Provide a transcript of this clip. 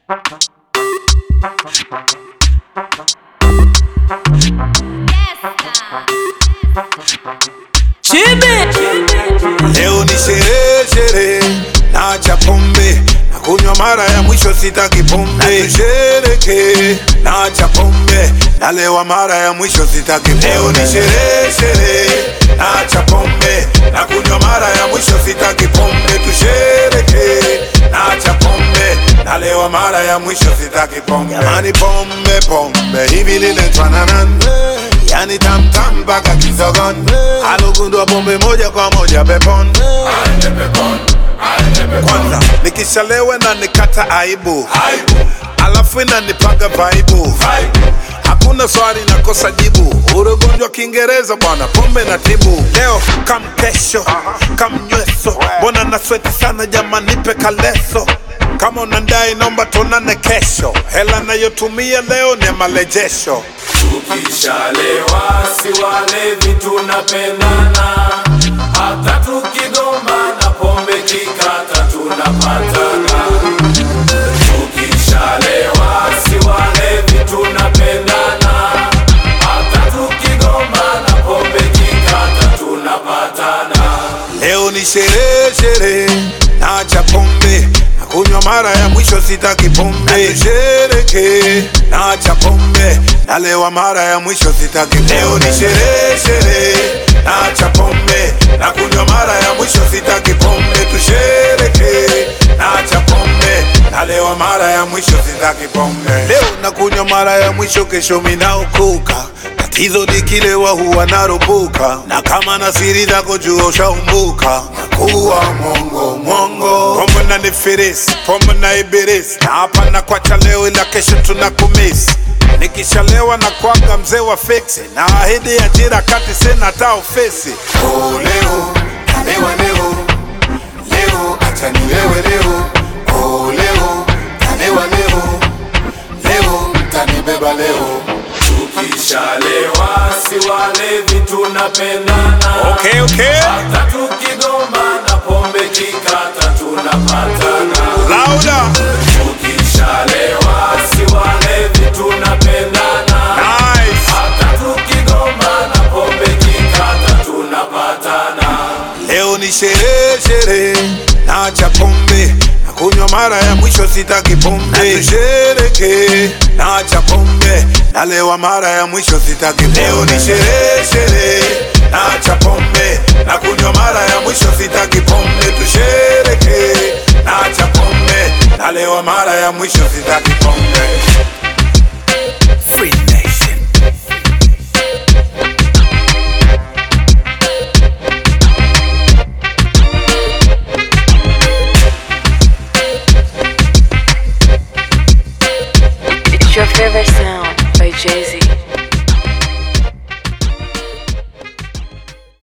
Leo ni sherehe sherehe, naacha pombe na kunywa mara ya mwisho, sitaki pombe. Tushereke, naacha pombe nalewa mara ya mwisho, sitaki pombe. Leo ni sherehe sherehe, naacha pombe na kunywa mara ya mwisho, sitaki pombe. Tushereke, naacha pombe nalewa mara ya mwisho, sitaki pombe. Jamani, pombe pombe hivi liletwa na nani? Yani tamtam mpaka kisogon alugundua pombe moja kwa moja pepon kwanza nikishalewe na nikata aibu alafu inanipanga vaibu hakuna swali nakosa jibu urugonjwa kiingereza bwana pombe na tibu leo kam kesho kam nyweso mbona na sweti sana jama nipe kaleso kama unandai nomba tuonane kesho hela nayotumia leo ni ya marejesho Tukishalewa si walevi tunapendana, hata tukigombana pombe kikata tunapatana. Tukishalewa si walevi tunapendana, hata tukigombana pombe kikata tunapatana. Leo ni sherehe sherehe, naacha pombe na kunywa mara ya mwisho, sitaki pombe. Tushereke, naacha pombe nalewa mara ya mwisho, sitaki pombe. Leo ni sherehe sherehe, naacha pombe na kunywa mara ya mwisho, sitaki pombe. Tushereke, naacha pombe nalewa mara ya mwisho, sitaki pombe. Leo nakunywa mara ya mwisho, kesho minaokoka tatizo nikilewa huwa naropoka na kama na siri zako jua ushaumbuka nakuwa mongo mongo pombe na nifirisi pombe na ibirisi na hapa na kwacha leo ila kesho tuna kumisi nikishalewa na kwaga mzee wa fiksi na ahidi ajira kati sina hata ofisi oh, leo kalewa leo leo acha nilewe leo oh, leo kalewa leo leo mtanibeba leo Tukishalewa si walevi tunapendana, okay, okay. hata tukigombana pombe kikata tunapatana. Louder. Tukishalewa si walevi tunapendana, Nice. hata tukigombana pombe kikata tunapatana. Leo ni sherehe sherehe, naacha pombe na kunywa mara ya mwisho, sitaki pombe. Tushereke, naacha pombe nalewa mara ya mwisho, sitaki pombe. Leo ni sherehe sherehe, naacha pombe na kunywa mara ya mwisho, sitaki pombe. Tushereke, naacha pombe nalewa mara ya mwisho, sitaki pombe. Free Nation. It's your favorite sound by Jay Z.